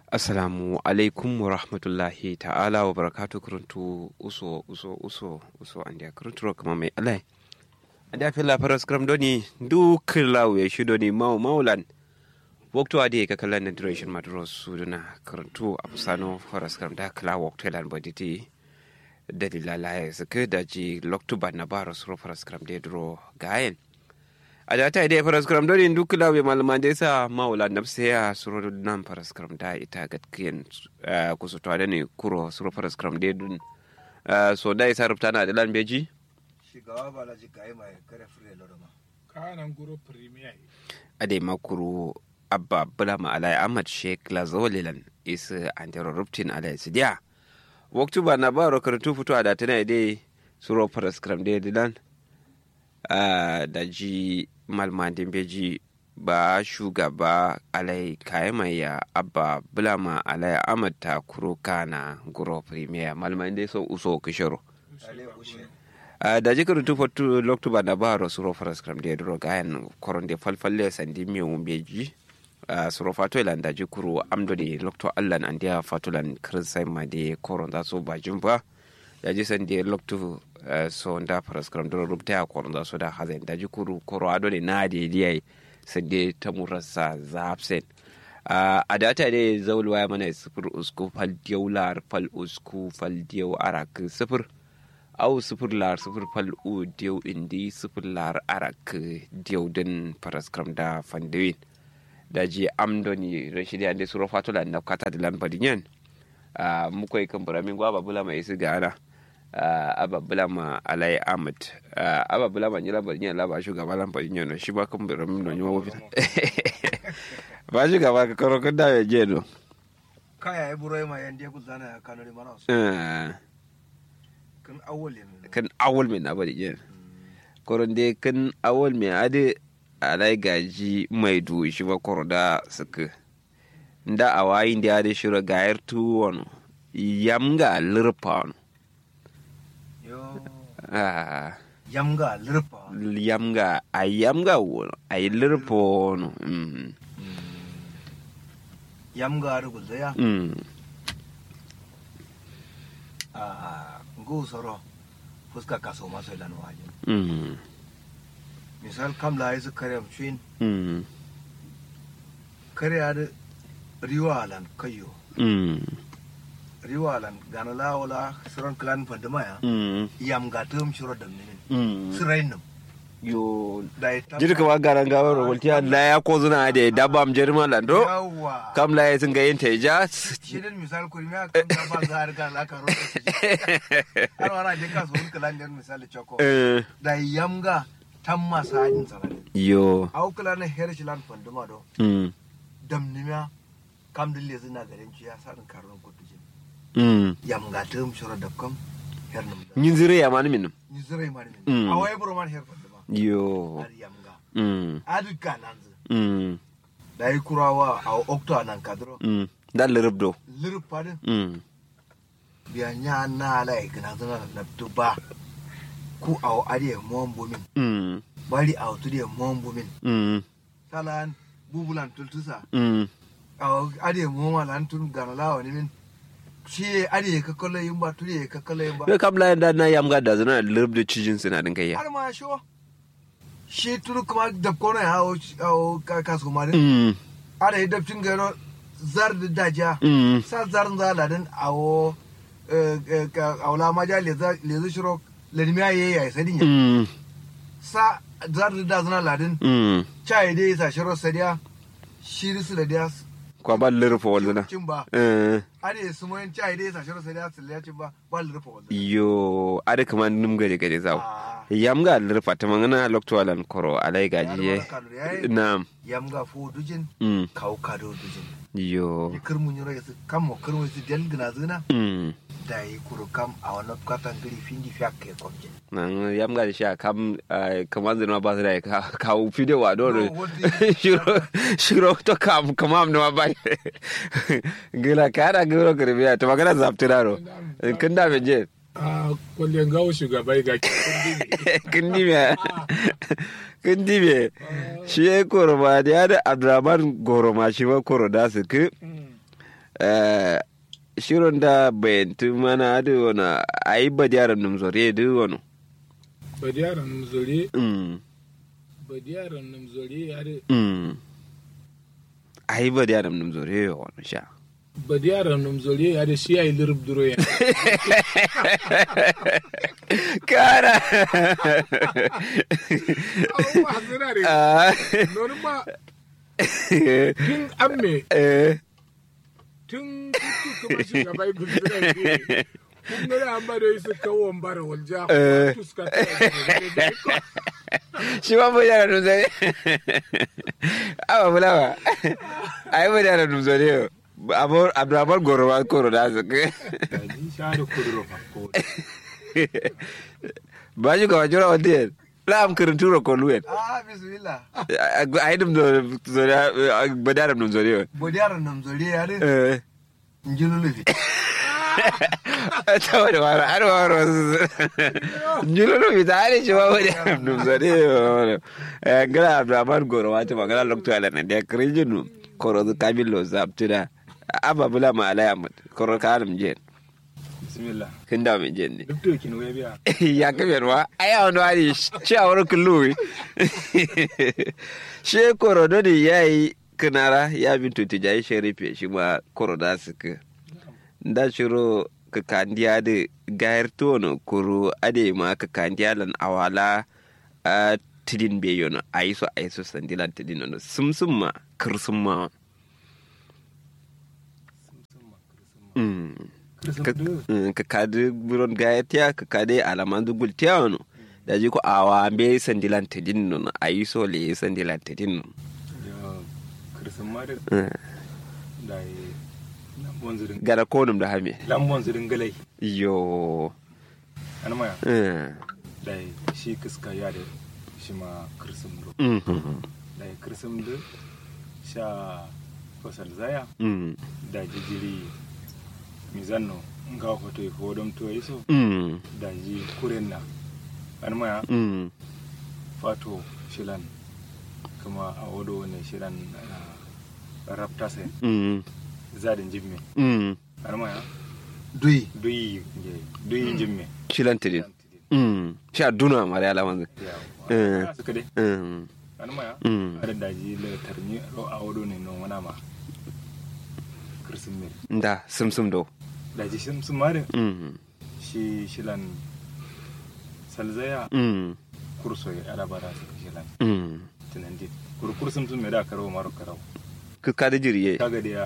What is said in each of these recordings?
assalamu alaikum wa rahmatullahi ta'ala wa barakatu kuruntu uso uso uso uso an dia kuruntu kama mai alai an dia fila faras kram doni duk lawe shi doni mau maulan waktu ade ka kalan na duration madros suduna kuruntu absano faras kram da kala waktu lan boditi dalila laye suka da ji loktuba na baros ro faras kram de dro gayen a da ta idai faras karam dole duk lawe malaman da yasa maula na ya suro nan faras karam da ita gatkiyan kusa to da ne kuro suro faras karam da dun so da isa rubta na dilan beji shigaba ba la jikai mai kare fure lorama kanan guro premier ade makuru abba bula ma alai ahmad sheikh lazolilan isa antero rubtin alai sidiya waktu ba na ba ro karatu fito a da tana idai suro faras karam da dilan da ji malmadin beji ba shugaba alai kayamaya abba bulama alai amata kuro kana guro premier malmadin dai so uso kishiro ale ushe da ji karutu fatu loktu ba na ba ro suro faras kram de dro gayan koron de falfalle sandi mi um beji suro fato ilan da ji kuro amdo de loktu allan an dia fatulan kirsai ma de koron da so ba jumba da ji san de loktu so nda paraskram doro rubta ya koron da so da hazen da ji kuru koro ado ne na de diyai sande ta murasa zapsen a data ne zaul waya mana sifir usku fal diyau lar fal usku fal diyau arak sifir au sifir lar sifir fal u diyau indi sifir lar arak diyau din paraskram da fandewin da ji amdoni rashidi ande suro fatula na kata da lambarin yan mukwai kan buramin gwaba bula mai isi gana ababula ma alai ahmad ababula ma nyila bari nyala ba shugaba lan bari nyono shi ba kan bari mun nyo wofi ba shugaba ka karo kan da je no kaya ya buro ma yan dia kuzana ya kanori mana su kan awole min kan awol min abadi je koron de kan awol min ade alai gaji mai du shi ba koro da suka nda awayin da ade shura gayar tuwon yamga lirpa yo ah yamga lirpa yamga a yamga wono a yi lirpo wono mm. yamga ru gulzaya mm. a ngu soro fuska kaso maso ilan waje mm. misal kam la isu kare mshin mm. kare ad riwalan kayo mm. riwalan gana la wala suran klan pandama ya mm. yamga tum shuro da minin mm. sirainum yo da ita jirka ma garan gawar waltiya la ya ko zuna da dabam jerma lando yawa kam la ya singa yin teja shirin misal kuri me aka ga ba za a riga la ka roƙa shi har wana je ka so ka lanjar misali choko Eh, da yamga tan masa hajin sarari yo au kula na her shi lan fanduma do mm. dam nimya kam dille zina garin ci ya sa din karon kudu jin mm. yamga tum shura da kam her num da yin zire ya mani minum ni zure mani Mm. min awai bro man her fanduma yo har yamga mm. adu kananzu mm. da yi kurawa a okto nan kadro mm. da lirabdo lirpa din mm. biya nya na ala igna zana na tuba ku aw ariye mon bumin mm. bari aw tudiye mon bumin mm. salan bubulan tultusa mm. aw ariye mon walan tun gana lawa ni min shi ariye ka kala yimba tudiye ka kala yimba Bai kam la da na yamga da zuna lirabdo cijin suna din kai ya har ma sho shi turu kuma da kona ya aw aw ka kasu ma din mm. ara yi dabcin garo zar da daja mm. sa zar zaladin awo awla maja lezi shiro ladimiya yayi ya sadinya mm. sa zar da zana ladin mm. chai dai sa shiro sadiya shiri su da kwa ba lirfa walzuna cin ba eh. ade su moyin chai dai sa shiro sadiya su da cin ba ba lurfa wanda yo ada kama num gade gade zaw Ah, yamga lirfa ta mangana loktualan koro alai gaji ye yar wala kanu yayi na yamga fu dujin mm. kau kado dujin yo ni kirmun yoro yasu kam mo kirmun su del gina zina mm. da yi kuru kam a wannan katan gari findi fiya ke kwamjin nan yamga da sha kam kaman zina ba su da ka kawo fide wa do No, what do shiro shiro to kam kamam na ba gila kada giro kirbiya to magana zaptiraro kin da me je a kwallon gawo shugaba ga kundin kin di me kin di me shi ya koro ba da ya da abdurrahman goro ma shi ba koro da su ki Eh, shirin da bayantu mana da wani a yi ba yaran numzore da wani Badiyaran numzore, Mm, badiyaran numzore yare, mm. a yi ba yaran numzore wani sha badiyaran numzore yare shi ya yi lirib duro ya. kara Abubuwa suna da Ah, nonu ma tun amme eh, tun kutu kuma shugaba yi gudura ne. Kun gani an bada yi su kawo bara walja. Eh. Kutu suka tara da shi ma ba yaran numzore awa bulawa a yi ba yaran numzore abdurrahman gorowa koro da su Ji sha da kuduro fa ko. ba shi ga wajura wanda yin la'am kirin tura koluwen ah bismillah a yi dum zore ba da dum zore bodiyar nam zori ya de eh njululu fi ta wani wara har wara njululu mi ta hari shi ba ba da dum zore eh gara abdurrahman goro wata magana lokto ala na da kirin koro zu kamilo zabtuda aba bula ma alaya mut koro kalam jen Bismillah. kin da min jen ne Duk da kin waya biya. ya kabe ruwa ai a wani wani shawar kullu she korodo ne ya yi kinara ya bin tuti jayi sharife shi ma koroda su ka da shiro ka kandiya da gayar tono kuro ade ma ka kandiya lan awala a tidin be yono a yi so a yi so sandilan tidin yono sum sum ma kirsum ma Mm. ka mm, ka kadi buron gayatiya ka kadi alaman dugul tiya wano da ji ko awa be sandilan tidin no a yi so le sandilan tidin no Ya kirsin ma da Mm. da yi lambon zirin. gara konum da hame Lambon zirin galai. yo An maya. Mm. Da yi shi kiska ya da shi ma kirsin do. Mhm. Da yi kirsin do sha fasal zaya Mm. da jijiri mizanno nga hoto yi hodom to yi so Mm. da ji kuren na. An maya. Mm. fato shilan kuma a wado ne shilan ah, rapta sai Mm. zadin jimme Mm. har ma ya duyi duyi nge duyi jimme shilan tidin Mm. sha duna mari alaman ya Eh. wa suka dai Mm. har ma ya Mm. har da ji le tarni ro a wado ne no wana ma kirsin mir da sum sum do da ji sun sun mare Mm. shi shilan salzaya Mm. kurso ya ala bara su shilan Mm. tunan dit kurkur sun sun me da karo maro karo ka kadi jiriye kaga da ya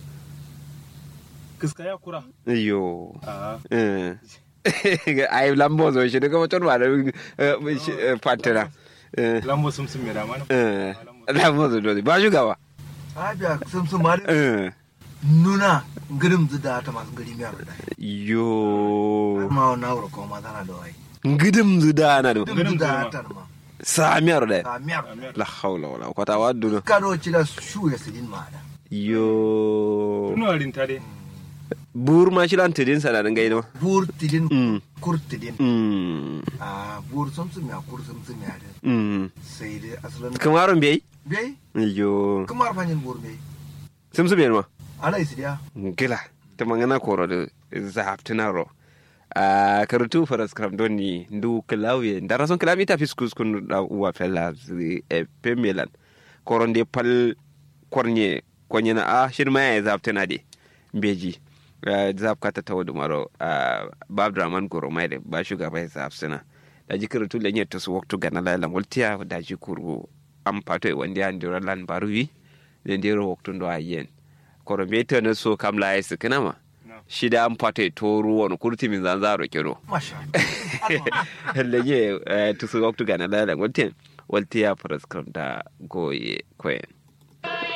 kiska ya kura yo a Eh. ai lambo zo shi daga mutum ba da fantana lambo sun sun mai dama lambo zo dole ba shugaba ah biya sun sun ma de Eh. nuna ngirim zu da ta masu ngiri miyar da yo ma wa nawro ko ma tana da wai ngidim zu da na do ngirim zu da ta ma samiyar da ta miyar la hawla wala kwata waddu ka do ci da shu ya sidin ma da yo tuno rinta dai bur ma shi lan tidin sa da ngai no bur tidin Mm. kur tidin mm ah bur sun sun ya kur sun sun ya da mm sai dai asalin kamaron bai bai yo kamar fanyin bur bai sim sim ma ana isidiya gila ta mangana koro da zaftuna ro a karutu faras kram doni ndu klawie ndara son klami ta fiskus kun da uwa fella e pemelan koron de pal kornye konye na a shir ma ya zaftuna de beji zaf kata tawdu maro bab draman goro mai de ba shugaba ya zaftuna da ji karutu le nyetta su waktu gana la la multiya da ji kuru am pato e wandi andira lan baruwi le ndiro waktu ndo ayen koro be tana so kam la yesi kinama shida an fata to ruwan kurti min zanzaro kiro masha lege tusu waktu gana la la ngoten walti ya prescribe da goye koyen